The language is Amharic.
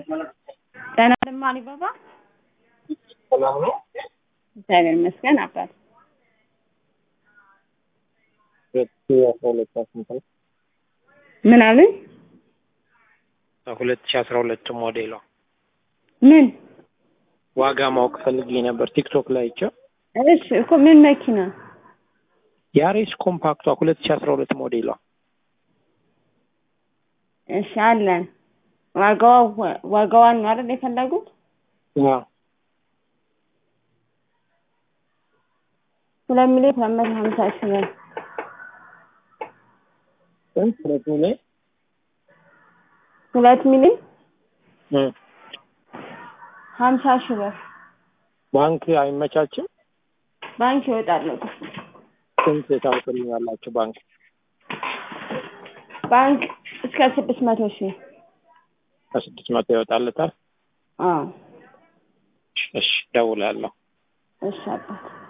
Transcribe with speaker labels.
Speaker 1: ደህና ነህ አሊባባ?
Speaker 2: ሰላም ነው።
Speaker 1: እግዚአብሔር ይመስገን አባት።
Speaker 2: ሁለት ሺህ አስራ ሁለት ስንት ነው?
Speaker 1: ምን አሉኝ?
Speaker 2: ሁለት ሺህ አስራ ሁለት ሞዴሏ
Speaker 1: ምን?
Speaker 2: ዋጋ ማወቅ ፈልጌ ነበር ቲክቶክ ላይ አይቼው።
Speaker 1: እሺ እኮ ምን መኪና?
Speaker 2: ያሬስ ኮምፓክቷ ሁለት ሺህ አስራ ሁለት ሞዴሏ
Speaker 1: እሺ አለን። ዋጋዋ ዋጋዋን ነው አይደል የፈለጉት?
Speaker 2: አዎ
Speaker 1: ሁለት ሚሊዮን ሁለት መቶ ሀምሳ ሺህ ብር
Speaker 2: ስንት? ሁለት ሚሊዮን
Speaker 1: ሁለት ሚሊዮን
Speaker 2: እ
Speaker 1: ሀምሳ ሺህ ብር
Speaker 2: ባንክ አይመቻችም?
Speaker 1: ባንክ ይወጣል።
Speaker 2: ስንት ታውቁልኛላችሁ? ባንክ
Speaker 1: ባንክ እስከ ስድስት መቶ ሺህ
Speaker 2: ከስድስት መቶ ይወጣለታል።
Speaker 1: አዎ
Speaker 2: እሺ እደውላለሁ።
Speaker 1: እሺ አባት